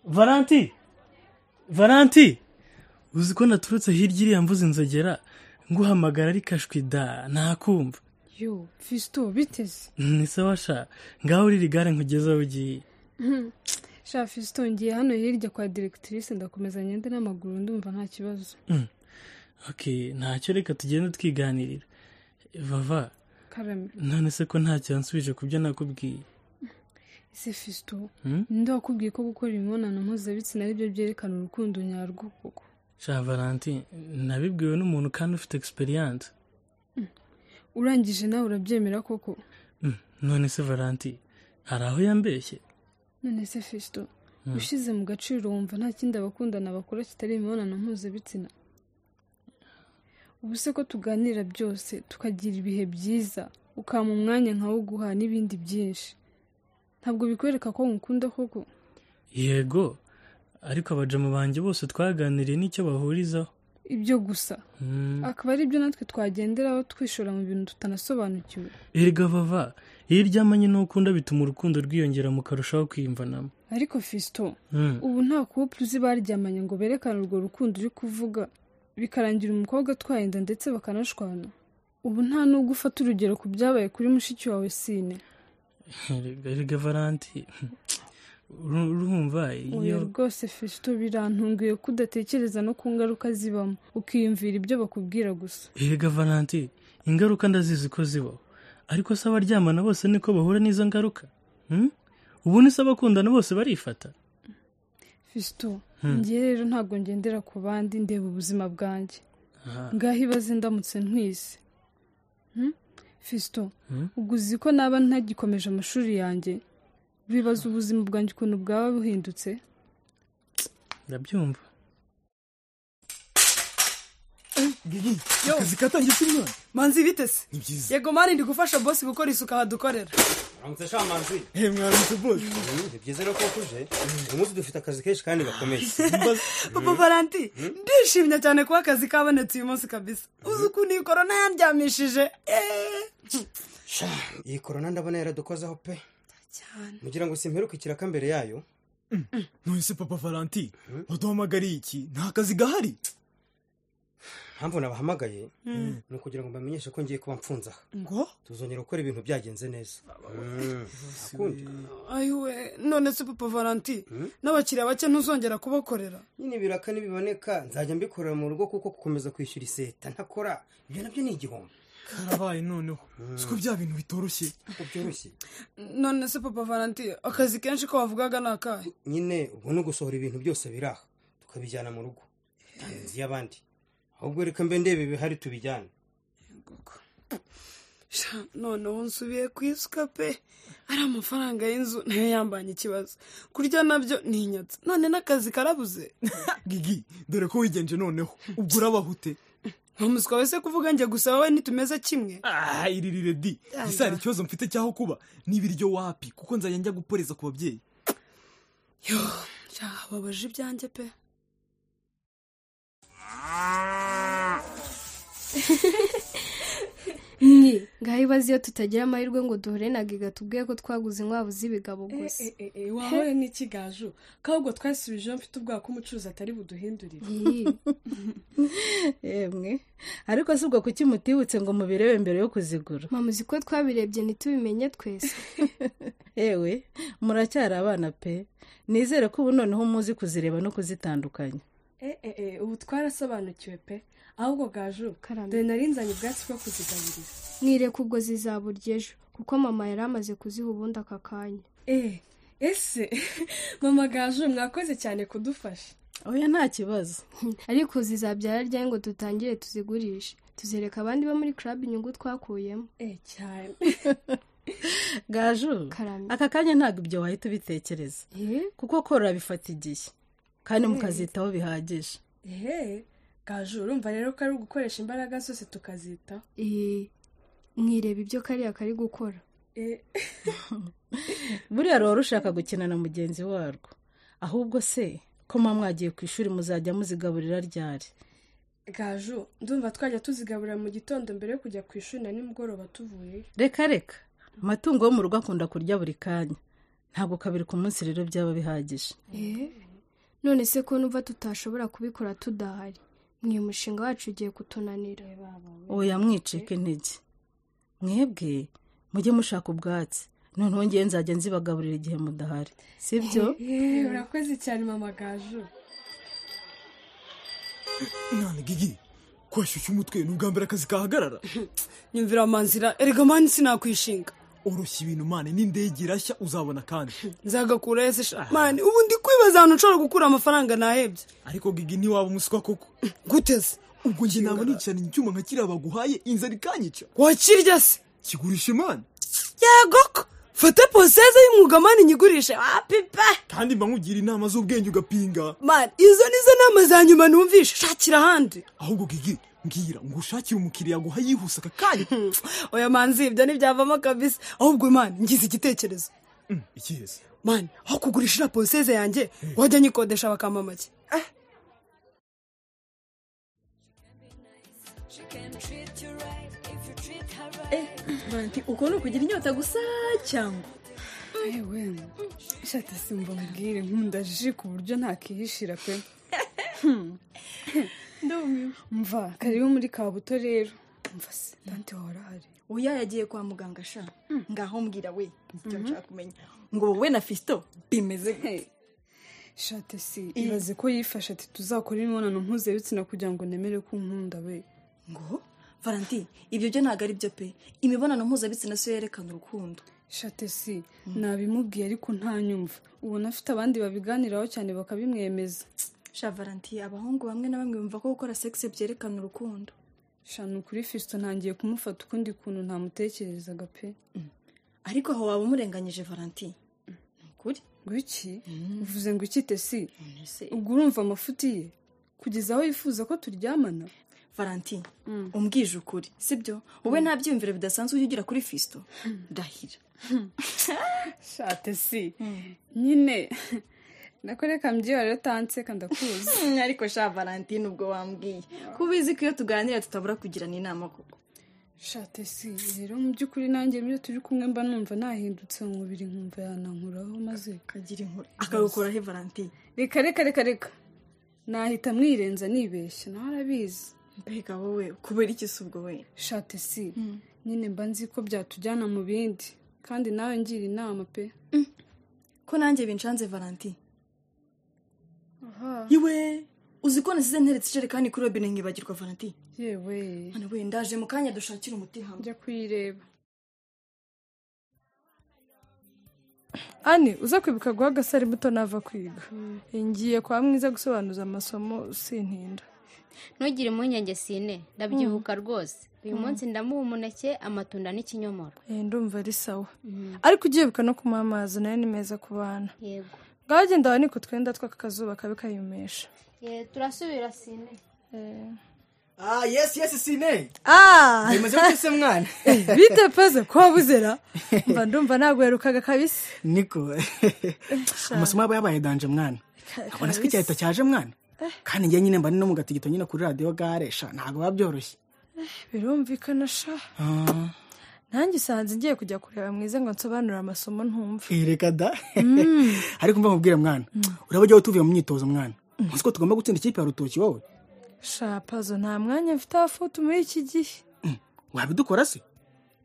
varanti varanti uzi ko naturutse hirya iriya mvuze inzogera nguhamagara ari kashwi da ntakumva yo fisito biteze ni sawa sha ngaho urira igare nkugezeho ugiye sha fisito ngiye hano hirya kwa diregitirise ndakomeza ngende n'amaguru ndumva nta kibazo oke ntacyo reka tugenda twiganirira vava karame none se ko ntacyo yansubije ku byo nakubwiye ese fisito Hmm? ninde wakubwiye ko gukora imibonano mpuzabitsina ari byo byerekana urukundo nyarwo koko sha varanti nabibwiwe n'umuntu kandi ufite egisperiyanse urangije nawe urabyemera koko none se varanti hari aho yambeshye none se fisito ushize mu gaciro wumva nta kindi abakundana bakora kitari imibonano mpuzabitsina ubu se ko tuganira byose tukagira ibihe byiza ukampa umwanya nkawo guha n'ibindi byinshi ntabwo bikwereka ko nkukunda koko yego ariko abajama banjye bose twaganiriye n'icyo bahurizaho ibyo gusa Hmm. akaba ari byo natwe twagenderaho twishora mu bintu tutanasobanukiwe erega vava iyo uryamanye n'ukunda bituma urukundo rwiyongera mukarushaho kwiyumvanamo ariko fisito Hmm. ubu nta couple uzi baryamanye ngo berekane urwo rukundo uri kuvuga bikarangira umukobwa atwaye inda ndetse bakanashwana ubu nta nubwo ufata urugero ku byabaye kuri mushiki wawe sine erega erega varanti Uru- urumva iyo oya rwose fisito birantunguye ko udatekereza no ku ngaruka zibamo ukiyumvira ibyo bakubwira gusa erega varanti ingaruka ndazizi ko zibaho ariko se abaryamana bose niko bahura n'izo ngaruka Hmm? ubundi se abakundana bose barifata fisito ngiye rero ntabwo ngendera ku bandi ndeba ubuzima bwanjye Aha. ngaho ibaze ndamutse ntwise Hmm? fisito Hmm? ubwo uzi ko naba ntagikomeje amashuri yanjye bibaza ubuzima bwanjye ukuntu bwaba buhindutse ndabyumva akazi katangiye simyone manzi bitese ni byiza yego mani ndi gufasha bosi gukora isuku aha dukorera uramutse shamanzi he mwaramutse bose ni byiza rero ko wakuje uyu munsi dufite akazi kenshi kandi gakomeye papa valanti ndishimye cyane kuba akazi kabonetse uyu munsi kabisa uzi ukuntu iyi korona yandyamishije Eh. Sha, iyi korona ndabona yaradukozeho pe cyane mugira ngo simperuke ikiraka mbere yayo none se papa valanti waduhamagariye iki nta kazi gahari mpamvu nabahamagaye ni ukugira ngo mbamenyeshe ko ngiye kuba mfunze aha ngo tuzongera gukora ibintu byagenze neza Mm, akundi ayiwe none se papa valanti n'abakiriya bake ntuzongera kubakorera nyine ibiraka nibiboneka nzajya mbikorera mu rugo kuko gukomeza kwishyura iseta ntakora ibyo nabyo ni igihombo karabaye noneho siko bya bintu bitoroshye ntabwo byoroshye none se papa valanti akazi kenshi ko wavugaga ni akahe nyine ubwo no gusohora ibintu byose biri aha tukabijyana mu rugo nta nzi y'abandi ahubwo reka mbe ndebe ibihari tubijyane Sha, noneho nsubiye ku isuka pe ari amafaranga y'inzu nayo yambanye ikibazo kurya nabyo ni inyatsi none n'akazi karabuze gigi dore ko wigenje noneho ubwo urabahute ntumuswa wese kuvuga njye gusa wowe ntitumeze kimwe ah iririre di ese hari ikibazo mfite cyaho kuba n'ibiryo wapi kuko nzajya njya guporeza ku babyeyi yo sha, babaje ibyanjye pe mwe ngaho ibaze iyo tutagira amahirwe ngo duhure na giga tubwiye ko twaguze inkwavu z'ibigabo gusa wahore n'ikigaju ahubwo twasubijeho mfite ubwoba ko umucuruzi atari buduhindurire Iyi, yemwe ariko si ubwo kuki mutibutse ngo mubirebe mbere yo kuzigura mama uzi ko twabirebye ntitubimenye twese yewe muracyari abana pe nizere ko ubu noneho muzi kuzireba no kuzitandukanya eee ubu twarasobanukiwe pe ahubwo gaju Karame. dore narinzanye ubwatsi bwo kuzigaburira mwireka ubwo zizaburya ejo kuko mama yari amaze kuziha ubundi aka kanya eee ese mama gaju mwakoze cyane kudufasha oya nta kibazo ariko zizabyara ryari ngo dutangire tuzigurishe tuzereka abandi bo muri club inyungu twakuyemo eee cyane gaju Karame. aka kanya ntabwo ibyo wahita ubitekereza Eh, kuko korora bifata igihe kandi mukazitaho bihagije eee gaju urumva rero ko ari ugukoresha imbaraga zose tukazitaho eh, mwireba ibyo kariya kari gukora eee buriya ruba rushaka gukina na mugenzi warwo ahubwo se ko muba mwagiye ku ishuri muzajya muzigaburira ryari gaju ndumva twajya tuzigaburira mu gitondo mbere yo kujya ku ishuri na nimugoroba tuvuyeyo reka reka amatungo yo mu rugo akunda kurya buri kanya ntabwo kabiri ku munsi rero byaba bihagije Eh, none se ko numva tutashobora kubikora tudahari mwe mushinga wacu ugiye kutunanira oya mwicike intege mwebwe mujye mushaka ubwatsi noneho ngewe nzajya nzibagaburira igihe mudahari sibyo Yeee, urakoze cyane mama gaju none gigi kwashyushya umutwe ni ubwa mbere akazi kahagarara nyumvira amanzira erega mani sinakwishinga oroshya ibintu mani n'indege irashya uzabona kandi nzagakura ese sha mani ubu ndi kwibaza ahantu nshobora gukura amafaranga nahebye ariko gigi ntiwaba umuswa koko guteze ubwo njye naba nicaranye icyuma nka kiriya baguhaye inzara ikanyica wakirya se kigurisha imana yego ko fata poseze y'umwuga mani nyigurishe wapipe kandi mba nkugira inama z'ubwenge ugapinga mani izo nizo nama za nyuma numvishe shakira ahandi ahubwo gigi mbwira ngo ushakire umukiriya aguha yihuse aka kanya oya manzi ibyo ntibyavamo kabisa ahubwo mani ngize igitekerezo Mm, ikiza mani aho kugurisha poseze yanjye wajya nyikodesha bakampa make banti uko ni ukugira inyota gusa cyangwa yewe shata simba mbwire nkunda jiji ku buryo ntakihishira pe ndumiwe mva karibu muri kabuto rero mva se dante wawe urahari oya yagiye kwa muganga sha ngaho mbwira we icyo nshaka kumenya ngo wowe na fisito bimeze gute? shate si ibaze ko yifashe ati tuzakora imibonano mpuzabitsina kugira ngo nemere ko unkunda we ngo valanti ibyo byo ntabwo ari byo pe imibonano mpuzabitsina siyo yerekana urukundo shate si nabimubwiye ariko ntanyumva ubona afite abandi babiganiraho cyane bakabimwemeza sha valanti abahungu bamwe na bamwe bumva ko gukora sexe byerekana urukundo shanu kuri fisito ntangiye kumufata ukundi kuntu ntamutekerezaga pe ariko aho waba umurenganyije valanti ni ukuri ngo iki uvuze ngo iki tesi none se ubwo urumva amafuti ye kugeza aho yifuza ko turyamana valanti umbwije ukuri sibyo wowe nta byiyumviro bidasanzwe ujya ugira kuri fisito ndahira shate si nyine nako reka mbyihora rero tanseka ndakuzi Mm, ariko sha valentine ubwo wambwiye ko ubizi ko iyo tuganira tutabura kugirana inama koko shate si rero mu by'ukuri nanjye iyo turi kumwe mba numva nahindutse mu mubiri nkumva yanankuraho maze kagira inkuru akagukoraho valentine reka reka reka reka nahita mwirenza nibeshya nawe arabizi mbega wowe kubera iki se ubwo we shate si nyine mba nzi ko byatujyana mu bindi kandi nawe ngira inama pe ko nanjye binshanze valentine iwe uzi ko nasize nteretse ijerekani kuri robine nkibagirwa valentine yewe hano we ndaje mu kanya dushakira umuti hamwe njya kuyireba ane uza kwibuka guha agasari buto nava kwiga ngiye kwa mwiza gusobanuza amasomo sintinda ntugire impungenge sine ndabyibuka rwose uyu munsi ndamuha umuneke amatunda n'ikinyomoro Eh, ndumva ari sawa ariko ugiyebuka no kumuha amazi nayo ni meza ku bana yego ngaho genda wanike utwenda tw'aka kazuba kabi kayumesha turasubira sine ah yesi yesi sine Ah, bimaze gute se mwana bite peze ko wabuzera mba ndumva nagwerukaga kabisa niko amasomo yaba yabaye danje mwana abona se ko icyahita cyaje mwana kandi njye nyine mba ni no mu gatigito nyine kuri radiyo garesha ntabwo biba byoroshye birumvikana sha Ah, nanjye usanze ngiye kujya kureba mwiza ngo nsobanure amasomo ntumve eh, reka da ariko mva nkubwire mwana uraba ujya tuvuye mu myitozo mwana uzi ko tugomba gutsinda ikipe ya rutoki wowe sha pazo nta mwanya mfite abafutu muri iki gihe wabidukora se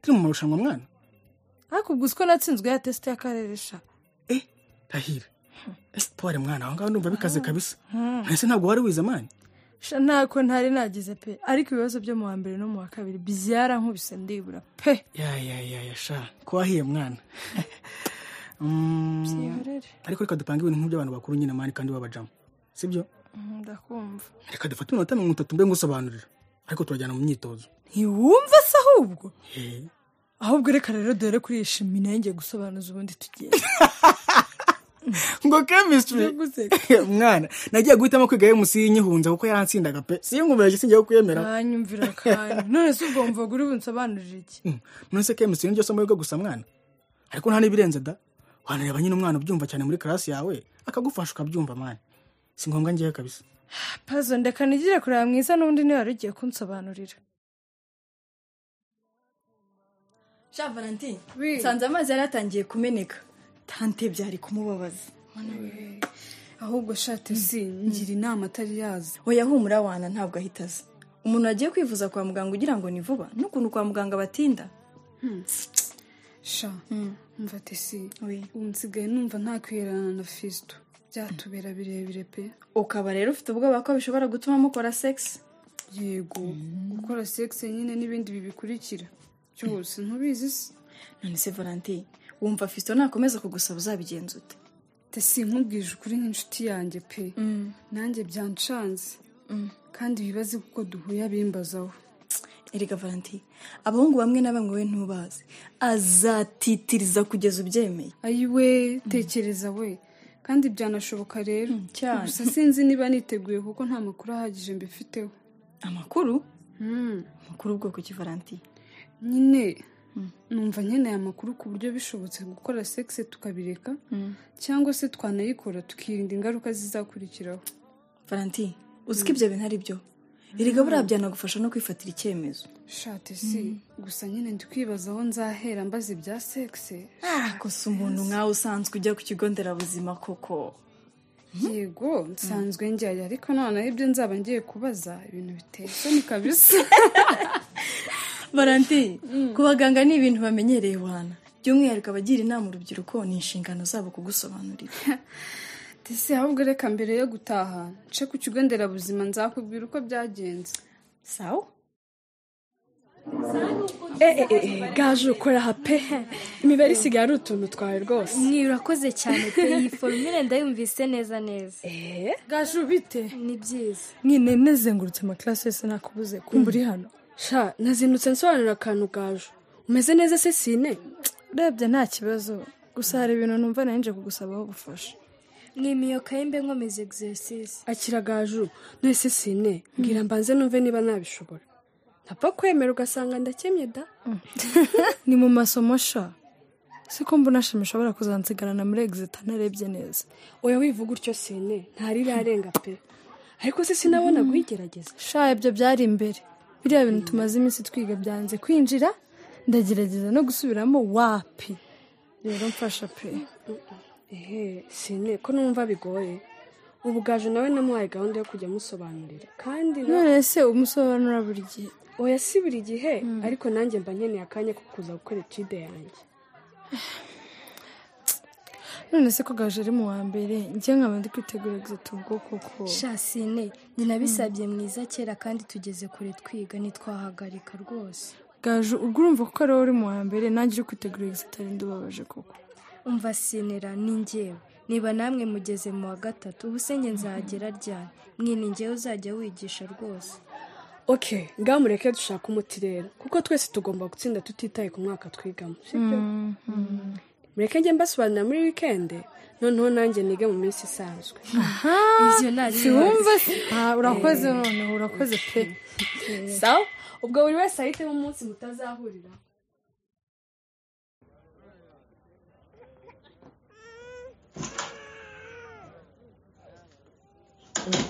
turi mu marushanwa mwana ariko ubwo uzi ko natsinzwe ya tesite y'akarere sha eh tahira ese tuware mwana aho ngaho ndumva bikaze kabisa ese ntabwo wari wize mwana sha ntako ntari nagize pe ariko ibibazo byo mu wa mbere no mu wa kabiri byarankubise ndibura pe ya ya ya ya sha ko wahiye mwana Mm, byihorere ariko reka dupange ibintu nk'iby'abantu bakuru nyine mani kandi babajamo sibyo Mm, ndakumva reka dufate iminota mirongo itatu mbe ngusobanurira ariko turajyana mu myitozo ntiwumva se ahubwo Eh, ahubwo reka rero dore kuri iyi shimi nanjye gusobanuza ubundi tugenda ngo chemistry mwana nagiye guhitamo kwiga emusi y'inyihunza kuko yaransindaga pe si yingumirage singiye kukwemera ntanyumvira kandi none se ubwo mvuga uri bunsobanurire iki Mm, none se kemusi niryo somo wiga gusa mwana ariko nta n'ibirenze da wanareba nyine umwana ubyumva cyane muri karasi yawe akagufasha ukabyumva mwana si ngombwa ngewe kabisa pazo ndeka nigire kureba mwiza n'undi niba wari ugiye kunsobanurira sha valentine nsanze amazi yari yatangiye kumeneka tante byari kumubabaza ahubwo shate si ngira inama atari yaza oya humura wana ntabwo ahita aza umuntu wagiye kwivuza kwa muganga ugira ngo ni vuba n'ukuntu kwa muganga batinda sha mva tesi ubu nsigaye numva ntakwihererana na fisito byatubera birebire pe ukaba rero ufite ubwoba ko bishobora gutuma mukora sex yego gukora sex nyine n'ibindi bibikurikira byose ntubizi se none se valentine wumva fisito nakomeza kugusaba uzabigenza ute tesi nkubwije ukuri nk'inshuti yanjye pe nanjye byancanze kandi bibaze kuko duhuye abimbazaho erega valentine abahungu bamwe na bamwe we ntubazi azatitiriza kugeza ubyemeye ayiwe tekereza we kandi byanashoboka rero cyane. gusa sinzi niba niteguye kuko nta makuru ahagije mbifiteho amakuru amakuru ubwoko ki valentine nyine numva nkeneye amakuru ku buryo bishobotse gukora sexe tukabireka cyangwa se twanayikora tukirinda ingaruka zizakurikiraho valentine uzi ko ibyo bintu ari byo erega buriya byanagufasha no kwifatira icyemezo shate si gusa nyine ndi kwibaza aho nzahera mbaze ibya sexe gusa umuntu nkawe usanzwe ujya ku kigo nderabuzima koko yego nsanzwe njyayo ariko noneho ibyo nzaba ngiye kubaza ibintu biteye isoni kabisa valentine ku baganga ni ibintu bamenyereye wana by'umwihariko abagira inama urubyiruko ni inshingano zabo kugusobanurira ndetse ahubwo reka mbere yo gutaha nce ku kigo nderabuzima nzakubwira uko byagenze sawa gaje ukora aha pe imibare isigaye ari utuntu twawe rwose mwirakoze cyane pe iyi forumire ndayumvise neza neza gaje ubite ni byiza nyine nezengurutse amakarasi yose nakubuze kumva uri hano sha nazindutse nsobanurira akantu gaje umeze neza se sine urebye nta kibazo gusa hari ibintu numva nari nje kugusabaho ubufasha mwimiyoka y'imbe nkomeza egisesisi akira gaju nese sine mbwira mbanze numve niba nabishobora ntapfa kwemera ugasanga ndakemye da ni mu masomo sha siko mbona shami ishobora kuzansigarana muri exit narebye neza oya wivuga utyo sine ntari irarenga pe ariko se sinabona guyigerageza sha ibyo byari imbere biriya bintu tumaze iminsi twiga byanze kwinjira ndagerageza no gusubiramo wapi rero mfasha pe ehe sine ko numva bigoye ubu gaju nawe namuhaye gahunda yo kujya amusobanurira kandi na- none se umusobanura buri gihe oya si buri gihe ariko nanjye mba nkeneye akanya ko kuza gukora etide yanjye none se ko gaje ari mu wa mbere njye nkaba ndi kwitegura exit ubwo koko shasine njye nabisabye mwiza kera kandi tugeze kure twiga ntitwahagarika rwose gaje ubwo urumva ko ariwo uri mu wa mbere nanjye uri kwitegura exit ari ndubabaje koko umva sinera ni njyewe niba namwe mugeze mu wa gatatu ubu se njye nzagera ryari mwini njyewe uzajya wigisha rwose ok ngamureke dushaka umuti rero kuko twese tugomba gutsinda tutitaye ku mwaka twigamo sibyo mureke njye mbasobanurira muri wikendi noneho nanjye nige mu minsi isanzwe ibyo nta siwumva urakoze none urakoze pe sawa ubwo buri wese ahitemo umunsi mutazahurira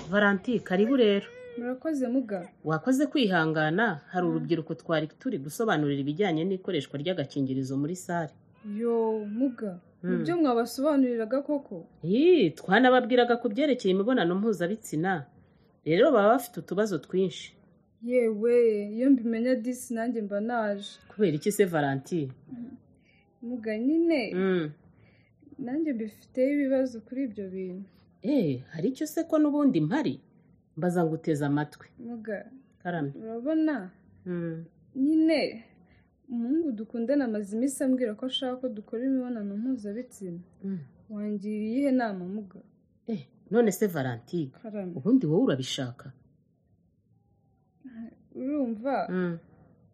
varanti karibu rero murakoze muga wakoze kwihangana hari urubyiruko twari turi gusobanurira ibijyanye n'ikoreshwa ry'agakingirizo muri sare yo muga Mm. nibyo mwabasobanuriraga koko Ii, twanababwiraga ku byerekeye imibonano mpuzabitsina rero baba bafite utubazo twinshi yewe iyo mbimenya disi nanjye mba naje kubera iki se varanti muga nyine Mm. nanjye mbifiteho ibibazo kuri ibyo bintu Eh, hari icyo se ko n'ubundi mpari mbaza ngo uteze amatwi muga karamye urabona Mm. nyine umuhungu dukundana amaze iminsi ambwira ko ashaka ko dukora imibonano mpuzabitsina Mm. wangiriye iyihe nama muga none se varanti karame ubundi wowe urabishaka urumva Mm.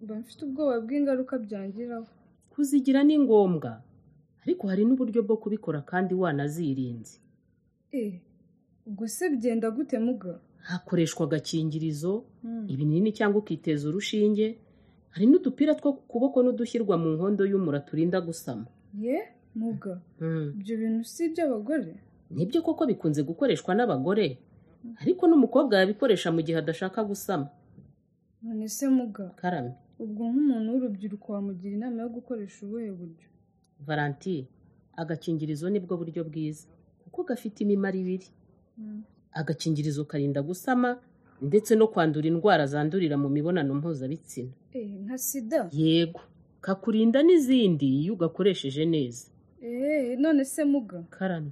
mba mfite ubwoba bw'ingaruka byangiraho kuzigira ni ngombwa ariko hari n'uburyo bwo kubikora kandi wanazirinze Eh, ubwo se bigenda gute muga hakoreshwa agakingirizo Mm. ibinini cyangwa ukiteza urushinge hari n'udupira two ku kuboko n'udushyirwa mu nkondo y'umura turinda gusama ye muga ibyo bintu si iby'abagore nibyo koko bikunze gukoreshwa n'abagore ariko n'umukobwa yabikoresha mu gihe adashaka gusama none se muga karamye ubwo nk'umuntu w'urubyiruko wamugira inama yo gukoresha ubuhe buryo varanti agakingirizo ni bwo buryo bwiza kuko gafite imimaro ibiri agakingirizo karinda gusama ndetse no kwandura indwara zandurira mu mibonano mpuzabitsina nka sida yego kakurinda n'izindi iyo ugakoresheje neza eee none se muga karame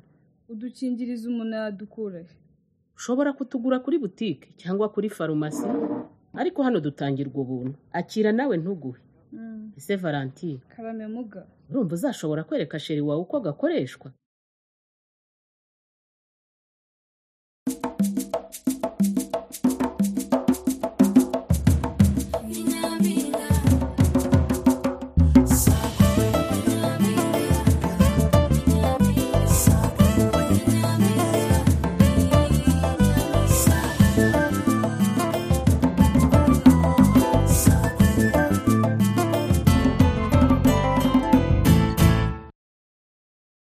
udukingirizo umuntu yadukura he ushobora kutugura kuri butike cyangwa kuri farumasi ariko hano dutangirwa ubuntu akira nawe ntuguhe ese valentine karame muga urumva uzashobora kwereka sheri wawe uko gakoreshwa